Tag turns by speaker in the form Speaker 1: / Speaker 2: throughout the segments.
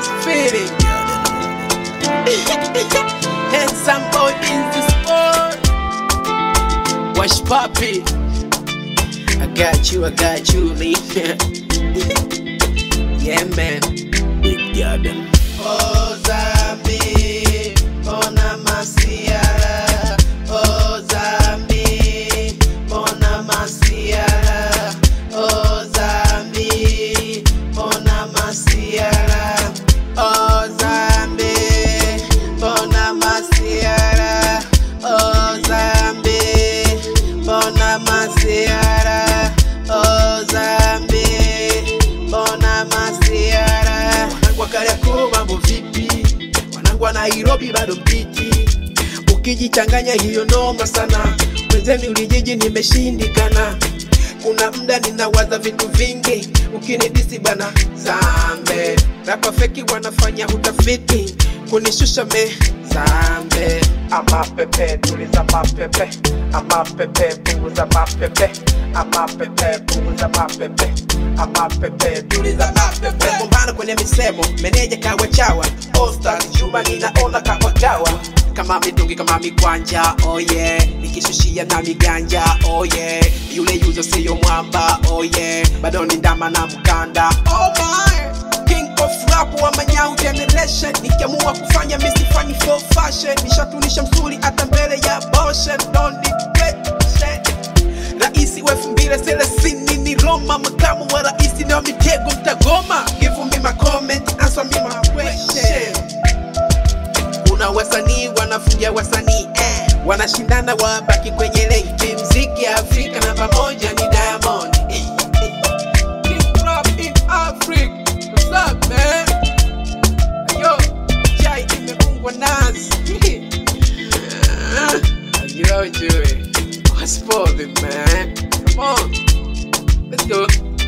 Speaker 1: nice feeling. Handsome boy in the sport. Wash puppy. I got you, I got you, Lee. yeah, man. Big garden. Oh, Zambi, ona masiara. Oh, Zambi, ona masiara. Oh, Zambi, ona masiara. Oh, Zambi, ona masiara. Oh, Zambi, ona masiara. Oh, Zambi, ona masiara. Wanangu wa Kariakoo mambo vipi? Wanangu wa Nairobi bado mpiti. Ukijichanganya hiyo noma sana, mwenzeni ulijiji nimeshindikana. Kuna muda ninawaza vitu vingi, ukinidisi bana zambe. Rapa feki wanafanya utafiti kunishusha me zambe. Ama pepe tuliza mapepe, ama pepe punguza mapepe, ama pepe punguza mapepe, ama pepe tuliza mapepe. Kumbana kwenye misemo, meneja kawa chawa, All Stars Juma ninaona kawa kawa kama mitungi kama mikwanja oh yeah nikishushia na miganja oh yeah yule yuzo siyo mwamba oh yeah bado ni ndama na mkanda oh my king of rap wa manyau generation nikiamua kufanya misifanyi for fashion nishatunisha msuri hata mbele ya boshen don't need question Raisi wa elfu mbili thelathini ni Roma, makamu wa raisi na mitego mtagoma. Give me my comment, answer me my question kuna wasanii wanafungia wasanii eh. wanashindana wabaki kwenye lenki mziki ya afrika namba moja ni diamond eh, eh. King rap in Africa. What's up, man? Yo, chai imefungwa nazi Ajua ujue What's poppin', man? Come on Let's go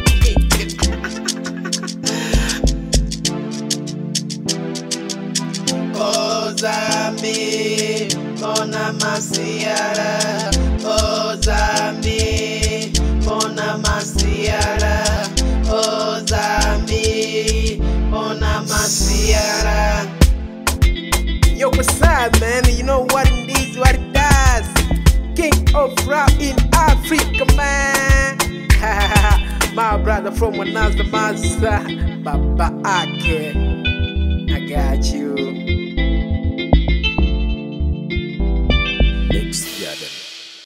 Speaker 1: Oh Zambi, ona masiara. Oh Zambi, ona masiara. Oh Zambi, ona masiara. Yo, what's up, man? You know what it is, what it does. King of rap in Africa, man. My brother from another master, Baba Ake. I got you.